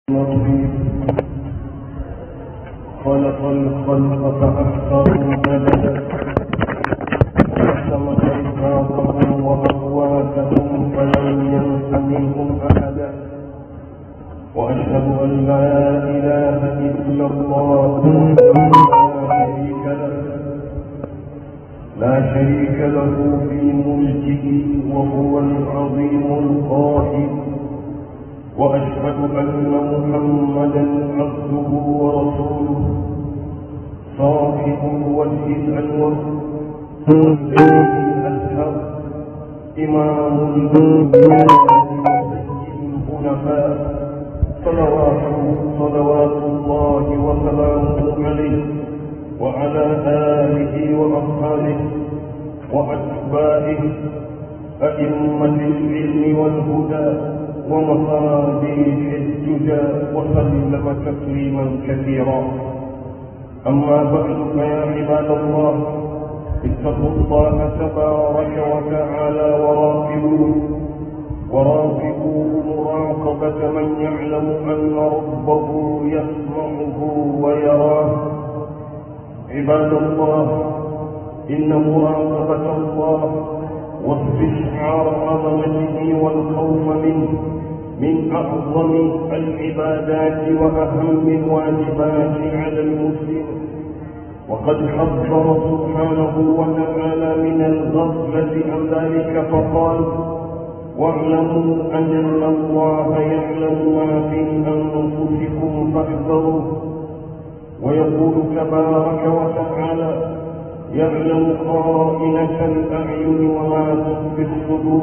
مطيب خلق الخلق فأحصاهم عددا وحكم إرهاقهم وأقواتهم فلم ينس منهم أحدا وأشهد أن لا إله إلا الله لا شريك له لا شريك له في ملكه وهو العظيم القائد وأشهد أن محمدا عبده ورسوله صاحب الوجه الأنور الأزهر إمام الأنبياء وسيد الخلفاء صلوات صلوات الله وسلامه عليه وعلى آله وأصحابه وأتباعه أئمة العلم والهدى ومصابيح الدجى وسلم تسليما كثيرا أما بعد فيا عباد الله اتقوا الله تبارك وتعالى وراقبوه وراقبوه مراقبة من يعلم أن ربه يسمعه ويراه عباد الله إن مراقبة الله واستشعار عظمته والخوف منه من أعظم العبادات وأهم الواجبات على المسلم وقد حذر سبحانه وتعالى من الغفلة عن ذلك فقال واعلموا أن الله يعلم ما في أنفسكم فاحذروه ويقول تبارك وتعالى يعلم خائنة الأعين وما تخفي الصدور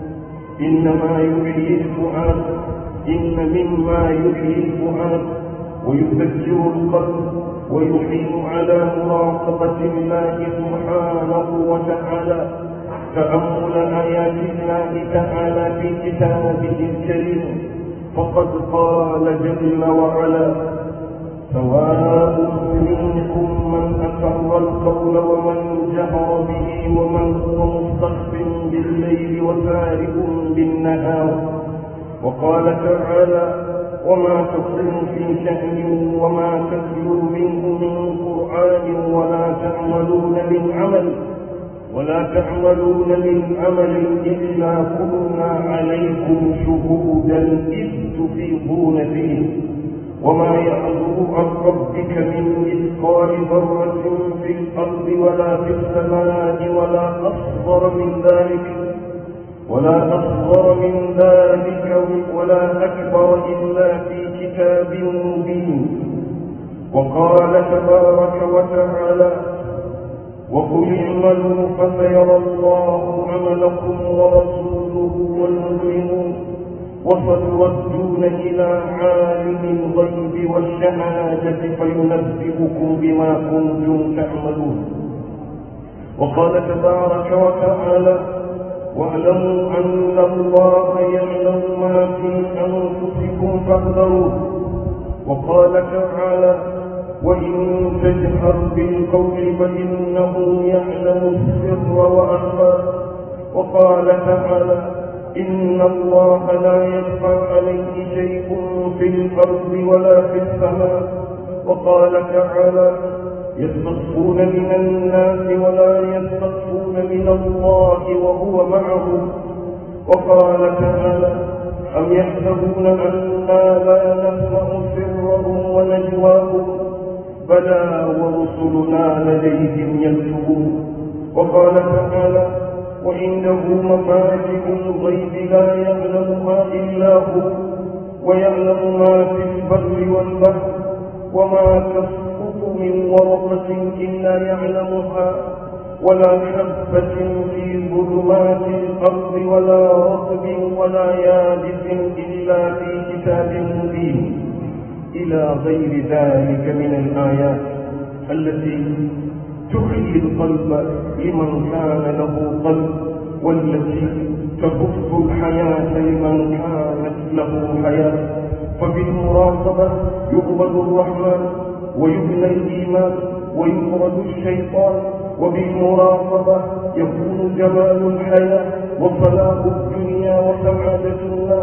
إنما يحيي الفؤاد إن مما يحيي الفؤاد ويذكر القلب ويحيل على مراقبة الله سبحانه وتعالى تأمل آيات الله تعالى في كتابه الكريم فقد قال جل وعلا سواء منكم من أسر القول ومن جهر به ومن هو مستخف بالليل وسارق بالنهار وقال تعالى وما تصل في شأن وما تتلو منه من قرآن ولا تعملون من عمل ولا تعملون من عمل إلا كنا عليكم شهودا إذ تفيضون فيه وما يعذب عن ربك من مثقال ذرة في الأرض ولا في السماء ولا أصغر من ذلك ولا أصغر من ذلك ولا أكبر إلا في كتاب مبين وقال تبارك وتعالى وقل اعملوا فسيرى الله عملكم ورسوله والمؤمنون وستردون إلى عالم الغيب والشهادة فينبئكم بما كنتم تعملون وقال تبارك وتعالى واعلموا أن الله يعلم ما في أنفسكم فاحذروه وقال تعالى وإن تجهر بالقول فإنه يعلم السر وأخفى وقال تعالى إن الله لا يخفى عليه شيء في الأرض ولا في السماء وقال تعالى يستخفون من الناس ولا يستخفون من الله وهو معهم وقال تعالى أم يحسبون أنا لا نسمع سرهم ونجواهم بلى ورسلنا لديهم يكتبون وقال تعالى وعنده مفاتح الغيب لا يعلمها إلا هو ويعلم ما في البر والبحر وما تسقط من ورقة إلا يعلمها ولا حبة في ظلمات الأرض ولا رطب ولا يابس إلا في كتاب مبين إلى غير ذلك من الآيات التي تحيي القلب لمن كان له قلب والتي تبث الحياة لمن كانت له حياة فبالمراقبة يقبل الرحمن ويبنى الإيمان ويطرد الشيطان وبالمراقبة يكون جمال الحياة وصلاح الدنيا وسعادة الناس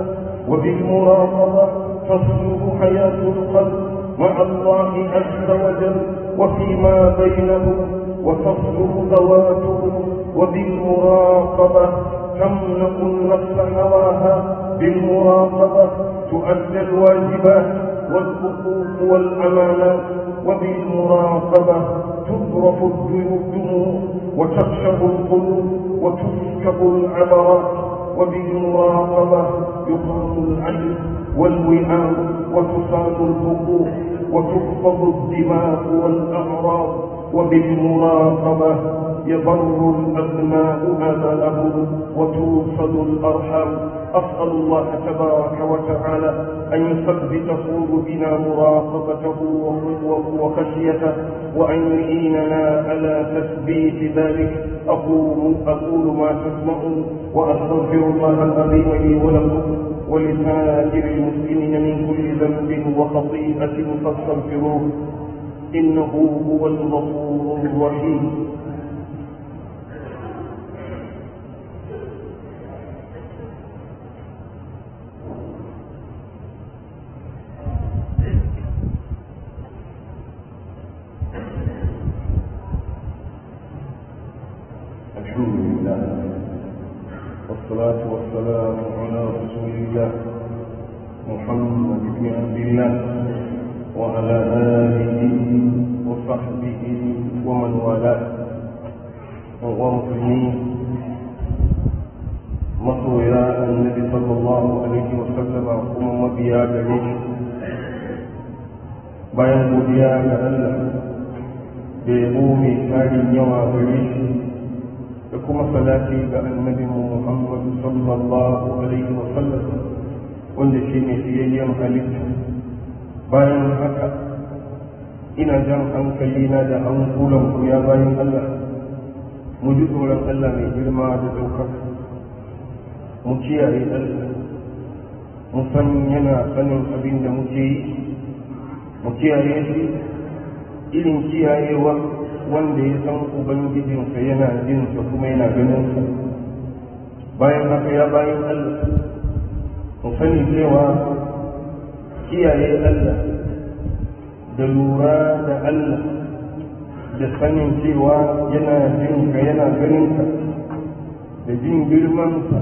وبالمراقبة تصلح حياة القلب مع الله عز وجل وفيما بينه وتصلح ذواته وبالمراقبة تملك النفس هواها بالمراقبة تؤدى الواجبات والحقوق والأمانات وبالمراقبة تضرف الدموع وتخشب القلوب وتسكب العبرات وبالمراقبة يقام العين والوئام وتصان الحقوق وتخفض الدماء والأعراض وبالمراقبة يضر الأبناء آباءهم وتوصل الأرحام أسأل الله تبارك وتعالى أن يثبت قلوبنا مراقبته وخشيته وأن يعيننا على تثبيت ذلك أقول أقول ما تسمعون وأستغفر الله العظيم لي ولكم ولسائر المسلمين من كل ذنب وخطيئة فاستغفروه إنه هو الغفور الرحيم الحمد لله والصلاة والسلام على رسول الله محمد بن عبد الله وعلى آله وصحبه ومن والاه ومسلمين masoya annabi sallallahu alaihi wa sallama kuma mabiya gare shi bayan godiya ga Allah da yabo mai tarin yawa gare shi da kuma salati ga annabi Muhammad sallallahu alaihi wa sallam wanda shi ne fiyayyen halitta bayan haka ina jan hankali na da hankulan ku ya bayan Allah mu ji tsoron Allah mai girma da ɗaukaka mu kiyaye Allah mu san yana sanin abin da muke yi mu kiyaye shi irin kiyayewa wanda ya san ubangijinsa yana jinsa kuma yana ganinsa bayan haka ya bayan Allah mu sani cewa kiyaye Allah da lura da Allah da sanin cewa yana jinka yana ganinka da jin girmansa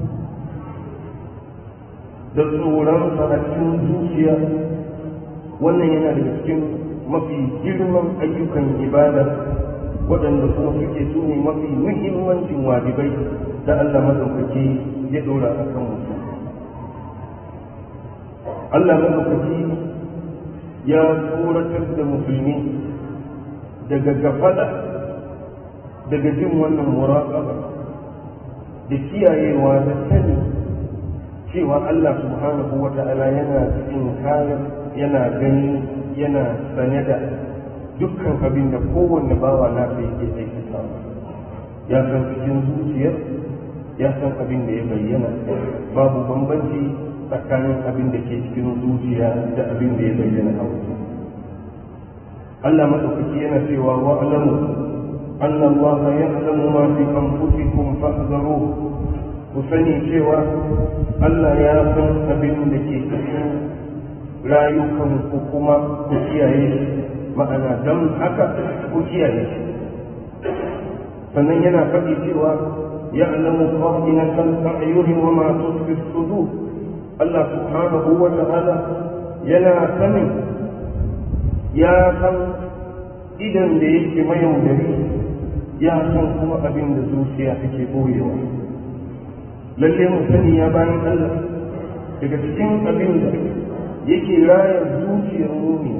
da tsoronsa a cikin zuciya wannan yana daga cikin mafi girman ayyukan ibada waɗanda kuma suke su ne mafi muhimmancin wajibai da Allah madaukaki ya ɗora a kan mutum Allah madaukaki ya tsoratar da musulmi daga gafada daga jin wannan muraƙaba da kiyayewa da sani cewa Allah subhanahu wa ta'ala yana cikin kayan yana gani yana sane da dukkan abin da kowanne bawa na sai yake aikata ya san cikin zuciyar ya san abin da ya bayyana babu bambanci tsakanin abin da ke cikin zuciya da abin da ya bayyana a waje Allah madaukaki yana cewa wa alamu anna Allah ya'lamu ma fi anfusikum fahzaruhu ku sani cewa Allah ya san abin da ke cikin rayukanku kuma ku kiyaye shi ma'ana don haka ku kiyaye shi sannan yana faɗi cewa ya alamu qa'inatan a'yuni wa ma tusfi sudur Allah subhanahu wa ta'ala yana sanin ya san idan da yake mayaudari ya san kuma abin da zuciya take boyewa lalle mu sani ya bayan Allah daga cikin abin da yake raya zuciyar mumini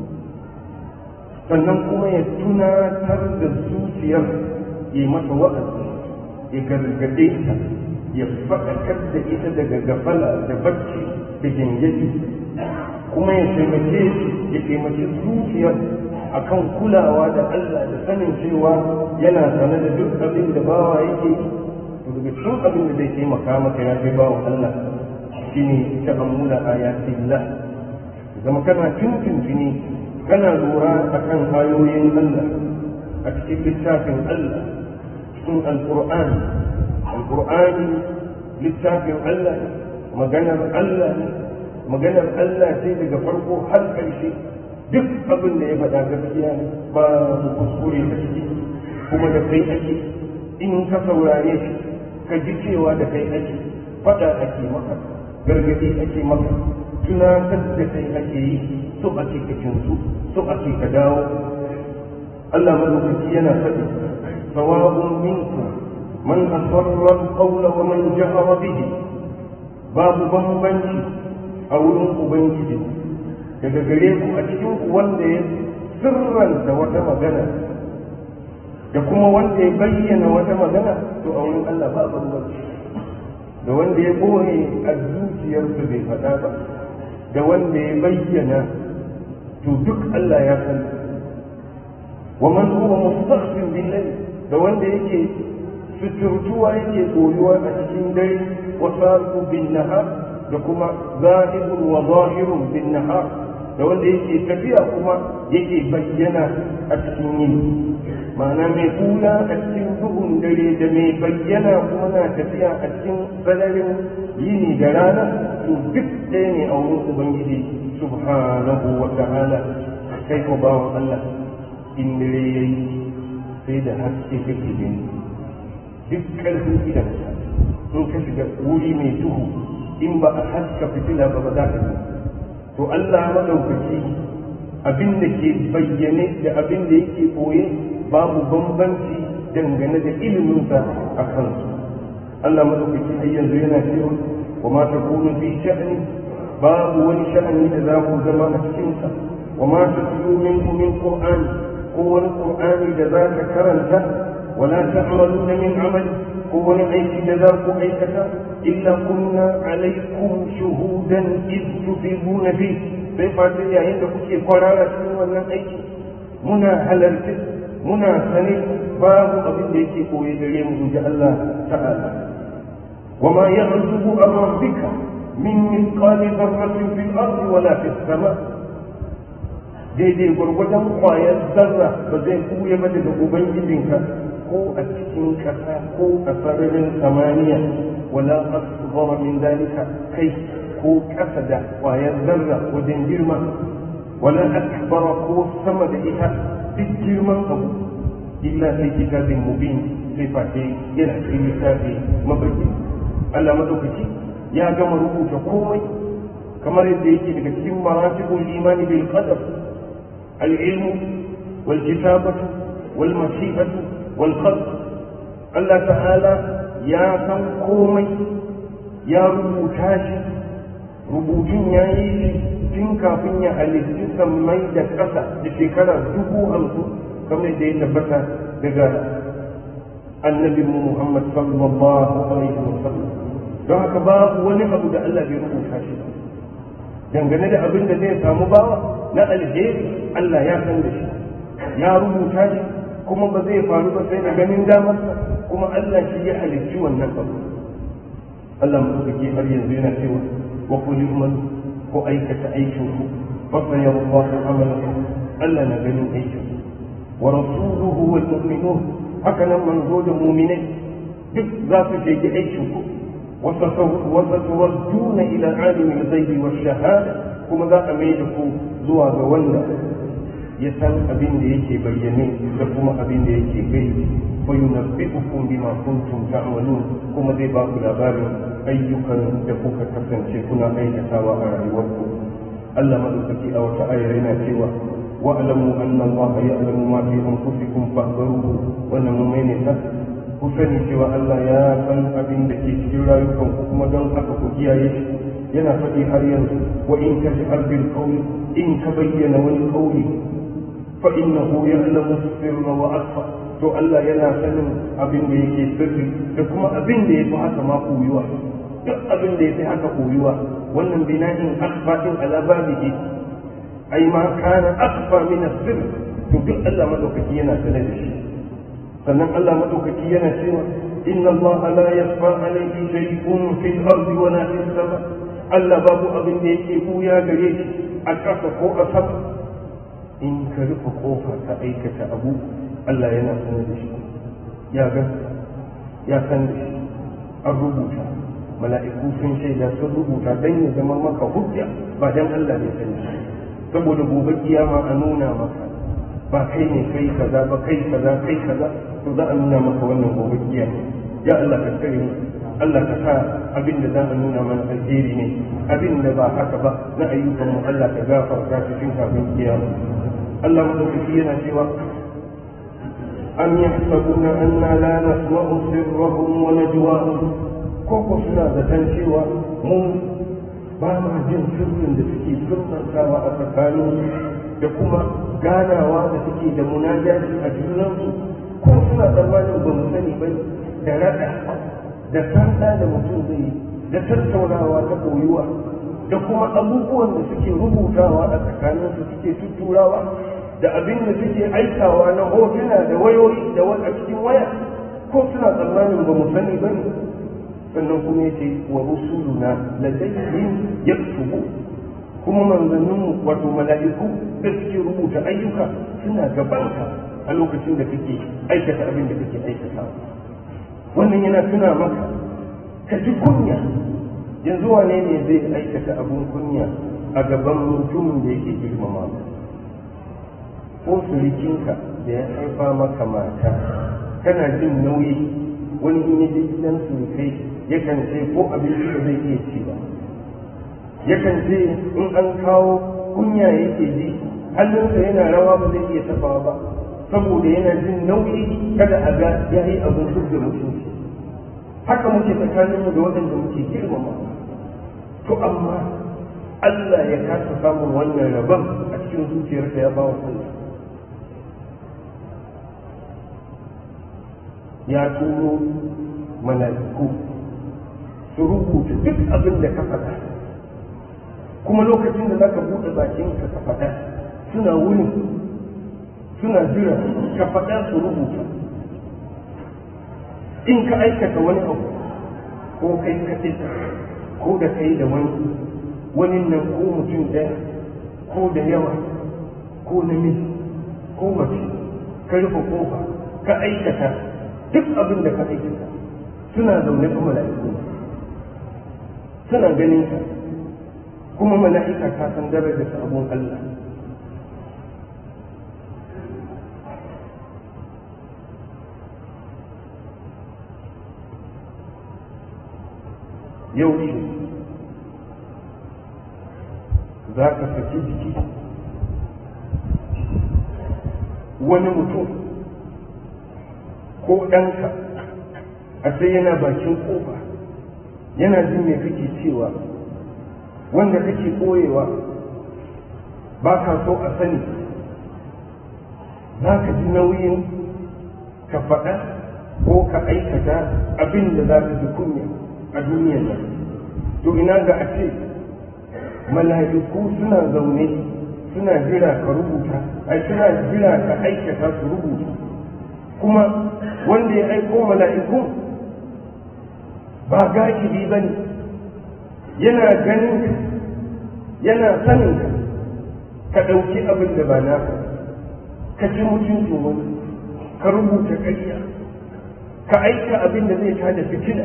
sannan kuma ya tunatar da zuciyar ya mata wa'azi ya gargade ta ya faɗakar da ita daga gafala da bacci da gangaji kuma ya taimake ya taimake zuciyar akan kulawa da Allah da sanin cewa yana sane da duk abin da bawa yake to daga cikin abin da zai taimaka maka ya kai bawa Allah shine ta'ammula ayatillah zama kana tuntuntuni kana lura akan ayoyin Allah a cikin littafin Allah cikin alqur'ani alqur'ani littafin Allah maganar Allah ne maganar Allah ce daga farko har ƙarshe duk abin da ya faɗa gaskiya ne ba mu kuskure a ciki kuma da kai ake in ka saurare shi ka ji cewa da kai ake faɗa ake maka gargaɗi ake maka tunatar da kai ake yi so ake ka kinsu so ake ka dawo Allah madaukaki yana faɗi sawa'un minkum man asarra al-qawla wa man jahara bihi babu bambanci a wurin ubangiji daga gare ku a cikin ku wanda ya sirranta wata magana da kuma wanda ya bayyana wata magana to a wurin Allah ba bambanci da wanda ya boye a zuciyarsa bai faɗa ba da wanda ya bayyana to duk Allah ya san wa man huwa mustaghfir billahi da wanda yake suturtuwa yake koyuwa a cikin dare wa sariqu bin nahar da kuma zahirun wa zahirun bin nahar da wanda yake tafiya kuma yake bayyana a cikin yini ma'ana mai kula a cikin duhun dare da mai bayyana kuma na tafiya a cikin sararin yini da rana to duk ɗaya ne a wurin ubangiji subhanahu wa ta'ala kai ko bawan Allah in dare yayi sai da haske kake gani duk ƙarfin idanka in ka shiga wuri mai duhu in ba a haska fitila ba ba za ka gani to Allah madaukaki abin da ke bayyane da abin da yake koye babu bambanci dangane da iliminsa a kansu Allah madaukaki har yanzu yana cewa wa ma takunu fi sha'ni babu wani sha'ani da za ku zama a cikinsa wa ma tatlu minhu min qur'an ko wani qur'ani da za ka karanta wala ta'maluna min amali ko wani aiki da za ku aikata illa kunna alaikum shuhudan id tufiduna fi sai fata yayin da kuke kwarara cikin wannan aiki muna halarci muna sane babu abin da yake koyi gare mu inji Allah ta'ala wa ma ya'zubu an rabbika min mithqali dharratin fil ardi wala fis sama daidai gwargwadon kwayar zarra ba zai kuye ba daga ubangijinka ko a cikin ƙasa ko a sararin samaniya wala asghara min dalika kai ko ƙasa da ƙwayar zarra wajen girma wala akbara ko sama da ita duk girman abu illa sai kitabin mubin sai face yana cikin littafi mabaki Allah madaukaki ya gama rubuta komai kamar yadda yake daga cikin maratibul imani bil qadar al-ilmu wal kitabatu wal mashi'atu wal khalq Allah ta'ala ya san komai ya rubuta shi rubutun ya yi shi tun kafin ya halitti sammai da ƙasa da shekara dubu hamsin kamar da ya tabbata daga annabi Muhammad sallallahu alaihi wa sallam don haka babu wani abu da Allah bai rubuta shi dangane da abin da zai samu bawa na alheri Allah ya san da shi ya rubuta shi kuma ba zai faru ba sai da ganin damarsa kuma Allah shi ya halicci wannan abu Allah mutuki har yanzu yana cewa wa kulli umman ko aikata aikin ku fa sayarallahu amalakum Allah na ganin aikin ku wa rasuluhu wal mu'minun haka nan manzo da mu'minai duk za su je aikin ku wa saturadduna ila alimil ghaibi wash shahada kuma za a mai da ku zuwa ga wanda ya san abin da yake bayyane da kuma abin da yake gaibi fa yunabbi'ukum bima kuntum ta'malun kuma zai ba ku labarin ayyukan da kuka kasance kuna aikatawa a rayuwarku Allah madaukaki a wata ayar yana cewa wa'lamu anna Allah ya'lamu ma fi anfusikum fahdharuhu wannan mun mai ne ta ku sani cewa Allah ya san abin da ke cikin rayukanku kuma don haka ku kiyaye shi yana faɗi har yanzu wa in taj'al bil qawli in ka bayyana wani qawli فإنه يعلم السر وأخفى to Allah yana sanin abin da yake sirri da kuma abin da ya fi haka ma koyuwa duk abin da ya fi haka koyuwa wannan bina'in akfa din ala babihi ai ma kana akfa min sirr to duk Allah madaukaki yana sanar da shi sannan Allah madaukaki yana cewa inna Allah la yasfa alayhi shay'un fil ardi wa la fis sama Allah babu abin da yake buya gare shi a ƙasa ko a sama in ka rufe kofa ka aikata abu Allah yana sanar da shi ya ga ya san da shi an rubuta mala'iku sun shaida sun rubuta dan ya zama maka hujja ba dan Allah ne sani saboda gobe kiyama a nuna maka ba kai ne kai kaza ba kai kaza kai kaza to za a nuna maka wannan gobe kiyama ya Allah ka kare mu Allah ka sa abin da za a nuna mana alheri ne abin da ba haka ba na ayyukan mu Allah ka gafarta cikin kafin kiyama Allah madaukaki yana cewa am yahsabuna anna la nasma'u sirrahum wa najwahum ko ko suna zaton cewa mu ba ma jin sirrin da suke sirrantawa a tsakanin da kuma ganawa da suke da munajati a junansu ko suna tsammanin ba mu sani ba da raɗa da sanda da mutum zai yi da tattaunawa ta koyuwa da kuma abubuwan da suke rubutawa a tsakaninsu suke tutturawa da abin da suke aikawa na hotuna da wayoyi da a cikin waya ko suna tsammanin ba mu sani ba ne sannan kuma yace wa rusuluna ladayhim yaktubu kuma manzanninmu wato mala'iku da suke rubuta ayyuka suna gabanka a lokacin da kake aikata abin da kake aikata wannan yana tuna maka ka ji kunya yanzu wane ne zai aikata abin kunya a gaban mutumin da yake girmama ko surikinka da ya haifa maka mata kana jin nauyi wani in yaje gidan surukai yakan ce ko abinci da zai iya ci ba yakan ce in an kawo kunya yake ji hannunsa yana rawa ba zai iya tafawa ba saboda yana jin nauyi kada a ga ya yi abin duk da mutunci haka muke tsakaninmu da waɗanda muke girmama to amma Allah ya kasa samun wannan rabon a cikin zuciyarsa ya ba wa kansa ya turo mala'iku su rubuta duk abin da ka faɗa kuma lokacin da za ka buɗe bakinka ka faɗa suna wurin suna jira ka faɗa su rubuta in ka aikata wani abu ko kai kaɗai ko da kai da wani wani nan ko mutum ɗaya ko da yawa ko namiji ko mace ka rufe kofa ka aikata duk abin da ka aikata suna zaune kuma mala'iku suna ganin ka kuma mala'ika ta san darajar sabon Allah yau ce za ka saki jiki wani mutum ko ɗanka a sai yana bakin ƙofa yana jin me kake cewa wanda kake ɓoyewa ba ka so a sani za ka ji nauyin ka faɗa ko ka aikata abin da za ka ji kunya a duniyar nan to ina ga a ce mala'iku suna zaune suna jira ka rubuta ai suna jira ka aikata su rubuta kuma wanda ya aiko mala'iku ba gashi ba ne yana ganin ka yana sanin ka ka ɗauki abin da ba naka ka ci mutuncin wani ka rubuta ƙarya ka aika abin da zai tada fitina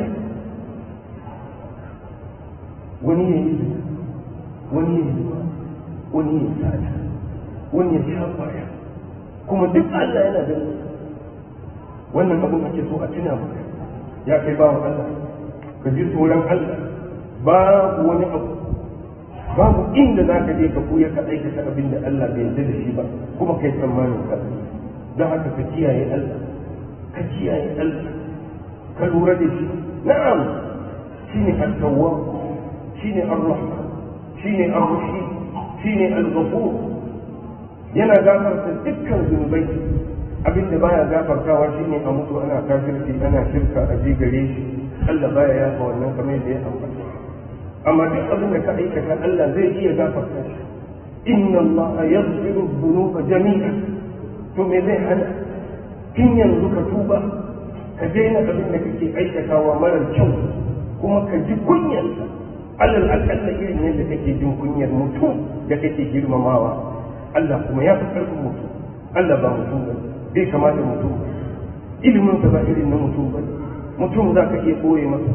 wani ya yi wani ya yi wani ya sata wani ya sha kwaya kuma duk Allah yana ganin wannan abin ake so a tuna maka ya kai bawan Allah ka ji tsoron Allah babu wani abu babu inda za ka je ka koya ka aikata abin da Allah bai yarda da shi ba kuma kai tsammanin ka don haka ka kiyaye Allah ka kiyaye Allah ka lura da shi na'am shine at-tawwab shine ar-rahman shine ar-rahim shine al-ghafur yana gafarta dukkan zunubai abin da baya gafartawa shine a mutu ana kafirci ana shirka a je gare shi Allah baya yafa wannan kamar da ya ambata amma duk abin da ka aikata Allah zai iya gafarta shi inna Allah yaghfiru dhunuba jami'a to me zai hana tun yanzu ka tuba ka daina abin da kake aikatawa mara kyau kuma ka ji kunyarsa alal akalla irin yadda kake jin kunyar mutum da kake girmamawa Allah kuma ya fi karfin mutum Allah ba mutum ba bai kamata mutum ilimin ba irin na mutum ba mutum za ka iya ɓoye masa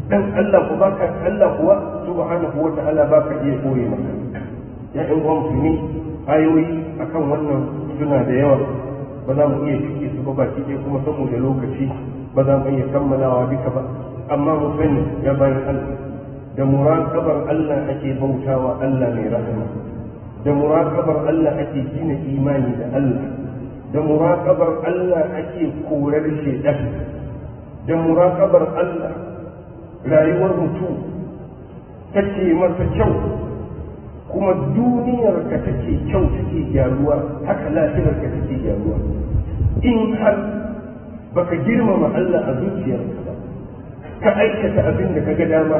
dan Allah ku baka Allah kuwa subhanahu wa ta'ala baka iya koye maka ya in uwa musulmi ayoyi akan wannan suna da yawa ba za mu iya cike su ba baki ɗaya kuma saboda lokaci ba za mu iya kammalawa duka ba amma mu sani ya bayan Allah da muraqabar Allah ake bautawa Allah mai rahama da muraqabar Allah ake gina imani da Allah da muraqabar Allah ake korar shaitan da muraqabar Allah rayuwar mutum take masa kyau kuma duniyar ka take kyau take gyaruwa haka lafiyar ka take gyaruwa in har baka girmama Allah a zuciyarka ba ka aikata abin da ka ga dama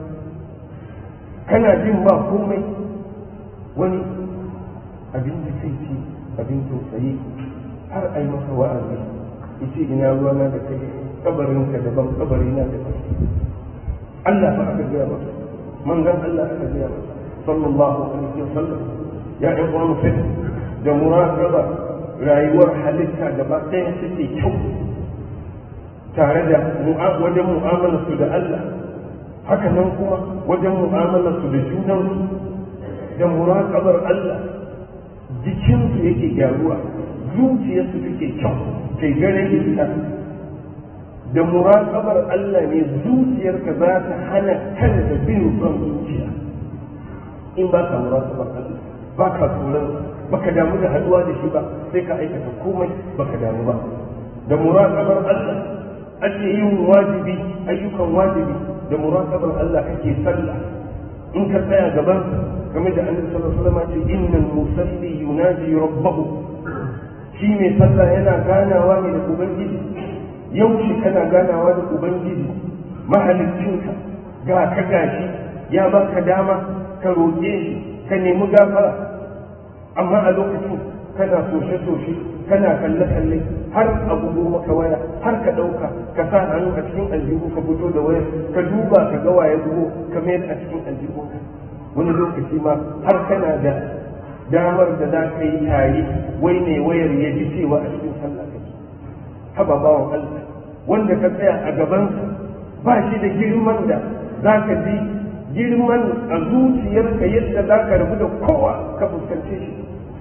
kana jin ba komai wani abin da kai ce abin tausayi har ai masa wa'azi yace ina ruwana da kai kabarinka daban kabarina daban Allah fa aka gaya masa manzon Allah aka gaya masa sallallahu alaihi wasallam ya ɗan uwa mutum da muraqaba rayuwar halitta gaba ɗaya take kyau tare da wajen mu'amalar su da Allah haka nan kuma wajen mu'amalar su da junan da muraqabar Allah jikinsu yake gyaruwa zuciyarsu take kyau kai gare ita da muraƙabar Allah ne zuciyarka za ta hana kanta bin son zuciya in ba ka muraƙabar Allah ba ka tsoron ba ka damu da haduwa da shi ba sai ka aikata komai ba ka damu ba da muraƙabar Allah ake yin wajibi ayyukan wajibi da muraƙabar Allah kake sallah in ka tsaya gaban game da annabi sallallahu alaihi wasallam ce innal musalli yunaji rabbahu shi mai sallah yana ganawa ne da ubangiji yaushe kana ganawa da ubangiji mahalicinka ga ka gashi ya baka dama ka roƙe shi ka nemi gafara amma a lokacin kana soshe-soshe kana kalle-kalle har a bugo maka waya har ka ɗauka ka sa hannu a cikin aljihu ka fito da wayar ka duba ka ga waye bugo ka mayar a cikin aljihu wani lokaci ma har kana da damar da za ka yi tare wai ne wayar ya ji cewa a cikin sallah kake haba bawan Allah wanda ka tsaya a gabansa ba shi da girman da za ka ji girman a zuciyarka yadda za ka rabu da kowa ka fuskance shi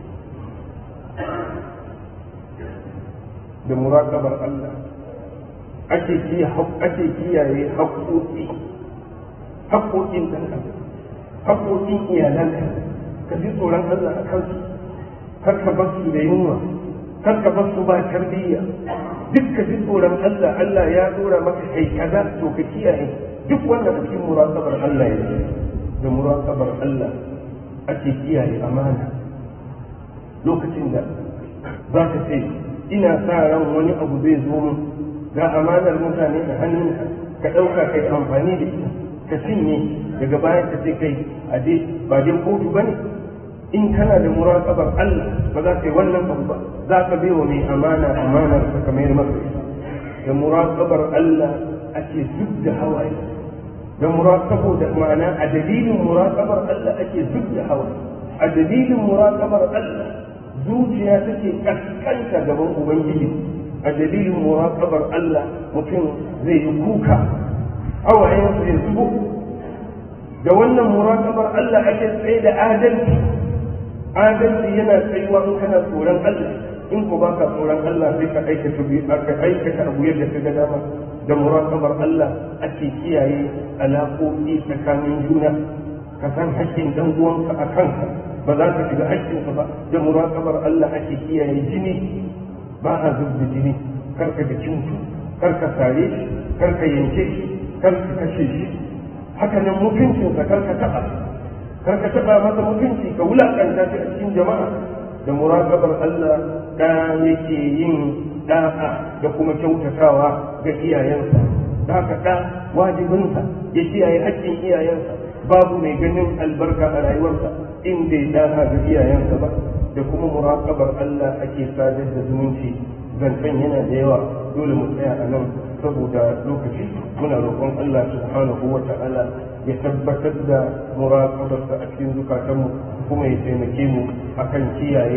da muraƙabar Allah ake kiyaye haƙoƙi haƙoƙin ɗan adam haƙoƙin iyalanka ka ji tsoron Allah a kansu kar ka bar su da yunwa kar ka bar su ba tarbiyya duk ka ji tsoron Allah Allah ya dora maka kai kaza to ka kiyaye duk wannan cikin muraqabar Allah ya da muraqabar Allah ake kiyaye amana lokacin da za ka ce ina sa ran wani abu zai zo min ga amanar mutane a hannunka ka ɗauka kai amfani da ita ka cinye daga bayan ka ce kai a dai ba dai kotu ba ne in kana da muraqabar Allah ba za ka yi wannan abu ba za ka bai wa mai amana amanar ka kamar masa da muraqabar Allah ake zub da hawaye da muraqabo da ma'ana a dalilin muraqabar Allah ake zub da hawaye a dalilin muraqabar Allah zuciya take kaskanta gaban ubangiji a dalilin muraqabar Allah mutum zai yi kuka hawayensa ya zubo da wannan muraqabar Allah ake tsaye da adalci adalci yana tsayuwa in kana tsoron Allah in ko baka tsoron Allah sai ka aikata bi aka aikata abu yadda ka ga dama da muraqabar Allah ake kiyaye alaƙoƙi tsakanin juna ka san haƙƙin dan uwanka a kanka ba za ka shiga haƙƙinsa ba da muraqabar Allah ake kiyaye jini ba a zubda jini kar ka ga cintu kar ka sare shi kar ka yanke shi kar ka kashe shi haka nan mutuncinsa kar ka taɓa kar ka taɓa masa mutunci ka wulaƙanta shi a cikin jama'a da muraqabar Allah da yake yin da'a da kuma kyautatawa ga iyayensa da haka da wajibinsa ya kiyaye haƙƙin iyayensa babu mai ganin albarka a rayuwarsa in bai da'a ga iyayensa ba da kuma muraqabar Allah ake sadar da zumunci zancen yana da yawa dole mu tsaya a nan saboda lokaci muna roƙon Allah subhanahu wa ta'ala ya tabbatar da muraqabarsa a cikin zukatanmu kuma ya taimake mu akan kiyaye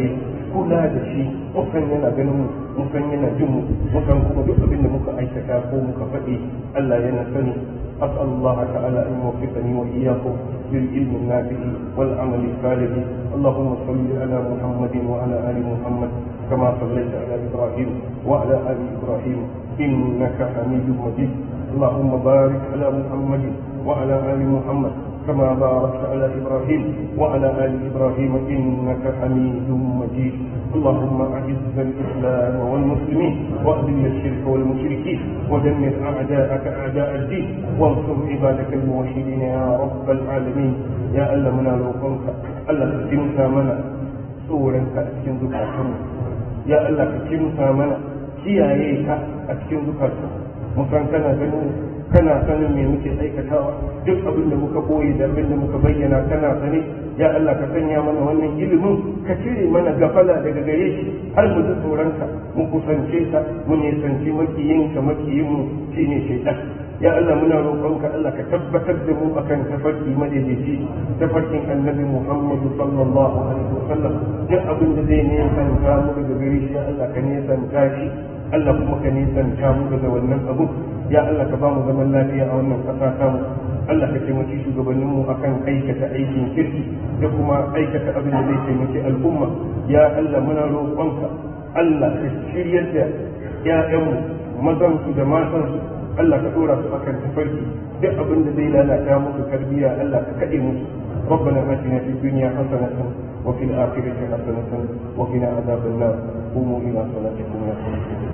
kula da shi mukan yana ganin mu mukan yana jin mu mukan kuma duk abin da muka aikata ko muka faɗi Allah yana sani أسأل الله تعالى أن يوفقني وإياكم للعلم النافع والعمل الصالح اللهم صل على محمد وعلى آل محمد كما صليت على إبراهيم وعلى آل إبراهيم إنك حميد مجيد اللهم بارك على محمد وعلى آل محمد كما باركت على إبراهيم وعلى آل إبراهيم إنك حميد مجيد اللهم أعز الإسلام والمسلمين وأذل الشرك والمشركين ودمر أعداءك أعداء الدين وانصر عبادك الموحدين يا رب العالمين يا ألا منا روحك ألا تتمسى منا سورا كأسكن ذكرتنا يا ألا تتمسى منا kiyaye ka a cikin zukarsa musan kana ganin kana sanin me muke aikatawa duk abin da muka boye da abin da muka bayyana kana sani ya Allah ka sanya mana wannan ilimin ka cire mana gafala daga gare shi har mu ji tsoronka mu kusance ka mu nisanci makiyinka makiyinmu shine shaitan ya Allah muna roƙonka Allah ka tabbatar da mu akan tafarki madaidaici tafarkin annabi Muhammad sallallahu alaihi wasallam duk abin da zai nisanta mu daga gare shi ya Allah ka nisanta shi Allah kuma ka nisanta mu daga wannan abu ya Allah ka ba mu zaman lafiya a wannan ƙasa tamu Allah ka taimaki shugabanninmu akan aikata aikin kirki da kuma aikata abin da zai taimaki al'umma ya Allah muna roƙonka Allah ka shiryar da ‘ya'yanmu mazansu da matansu Allah ka ɗora su akan tafarki duk abin da zai lalata musu tarbiyya Allah ka kaɗe musu ربنا آتنا في الدنيا حسنة وفي الآخرة حسنة وقنا عذاب النار قوموا إلى صلاتكم يا